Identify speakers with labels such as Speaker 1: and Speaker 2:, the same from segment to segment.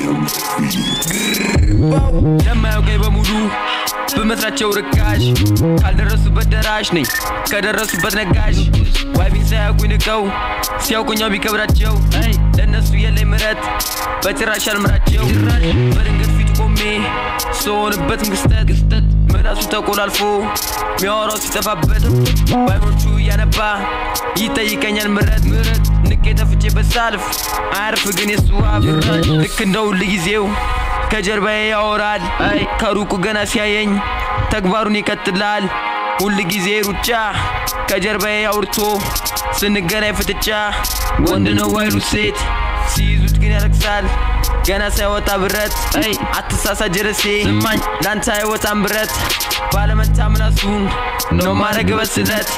Speaker 1: ለማያውቀኝ በሙሉ በመስራቸው ርካሽ ካልደረሱበት ደራሽ ነኝ ከደረሱበት ነጋሽ ዋይቢን ሳያውቁኝ ንቀው ሲያውቁኛው ቢከብዳቸው ለእነሱ የለኝ ምረት በጭራሽ አልምራቸው በድንገት ፊት ቆሜ ስሆንበትም ክስተት ምላሱ ተቆላልፎ ሚያወራው ሲጠፋበት ባይኖቹ እያነባ ይጠይቀኛል ምረት ንቄ ተፍቼ በሳልፍ አያርፍ ግን የሱ አፍ ልክ እንደ ሁል ጊዜው ከጀርባዬ ያወራል ከሩቁ ገና ሲያየኝ ተግባሩን ይቀጥላል ሁል ጊዜ ሩጫ ከጀርባዬ አውርቶ ስንገናኝ ፍጥጫ ወንድ ነው ዋይሉ ሴት ሲይዙት ግን ያለቅሳል ገና ሳይወጣ ብረት አትሳሳ ጀረሴ ስማኝ ላንተ አይወጣም ብረት ባለመታ ምላሱን ነው ማረግ በስለት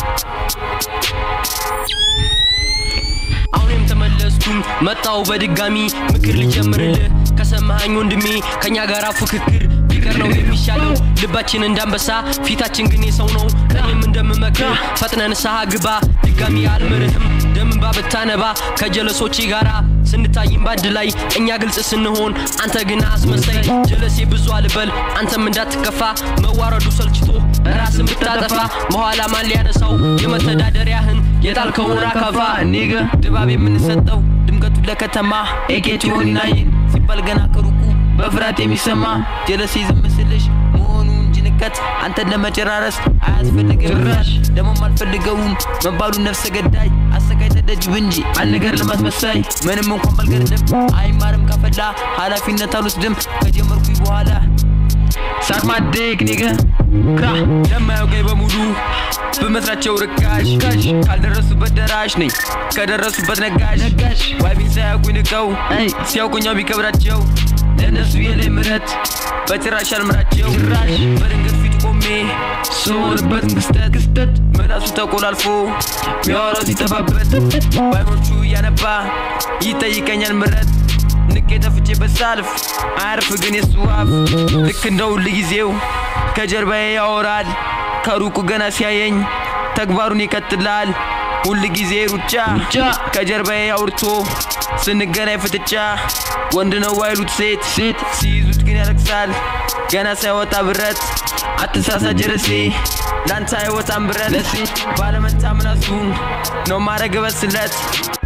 Speaker 2: አሁንም ተመለስኩኝ መጣው በድጋሚ ምክር ልጀምርልህ ከሰማኸኝ ወንድሜ ከኛ ጋር ፉክክር ቢቀር ነው የሚሻለው ልባችን እንዳንበሳ ፊታችን ግን የሰው ነው እኔም እንደምመክር ፈጥነ ንስሐ ግባ ድጋሚ አልምርህም ደምንባ ብታነባ ከጀለሶቼ ጋራ ስንታይም ባንድ ላይ እኛ ግልጽ ስንሆን አንተ ግን አስመሳይ ጀለሴ ብዙ አልበል አንተም እንዳትከፋ መዋረዱ ሰልችቶ ራስን ብታጠፋ በኋላ ማን ሊያነሳው የመተዳደሪያህን የጣልከውን አካፋ
Speaker 1: ኒገ ድባብ የምንሰጠው ድምቀቱ ለከተማ ኤኬቲዮን ናይን ሲባል ገና ከሩቁ በፍርሃት የሚሰማ ጀለሴ ዝም ስልሽ መሆኑ እንጂ ንቀት አንተን ለመጨራረስ አያስፈልግም ጭራሽ ደግሞም አልፈልገውም መባሉ ነፍሰ ገዳይ አሰቃይ ተደጅብ እንጂ አልነገር ለማስመሳይ ምንም እንኳን ባልገርድም አይማርም ከፈላ ኃላፊነት አልወስድም ከጀመርኩኝ በኋላ ሳቅ ማደግ ኒገ ክራ ለማያውቀኝ በሙሉ በመስራቸው ርካሽ ካልደረሱበት ደራሽ ነኝ ከደረሱበት ነጋሽ ዋይቢን ሳያውቁኝ ንቀው ሲያውቁኛው ቢከብዳቸው ለእነሱ የለኝ ምረት በጭራሽ አልምራቸው በድንገት ፊት ቆሜ ስሆንበት ክስተት ምላሱ ተቆላልፎ ሚያወራው ሲጠፋበት ባይኖቹ እያነባ ይጠይቀኛል ምረት ንቄ ተፍቼ በሳልፍ አያርፍ ግን የሱ አፍ ልክ እንደ ሁል ጊዜው ከጀርባዬ ያወራል ከሩቁ ገና ሲያየኝ ተግባሩን ይቀጥላል ሁል ጊዜ ሩጫ ከጀርባዬ አውርቶ ስንገናኝ ፍጥጫ ወንድ ነው ዋይሉት ሴት ሴት ሲይዙት ግን ያለቅሳል ገና ሳይወጣ ብረት አትሳሳ ጀረሴ ላንተ አይወጣም ብረት ባለመታ ምላሱን ነው ማረግ በስለት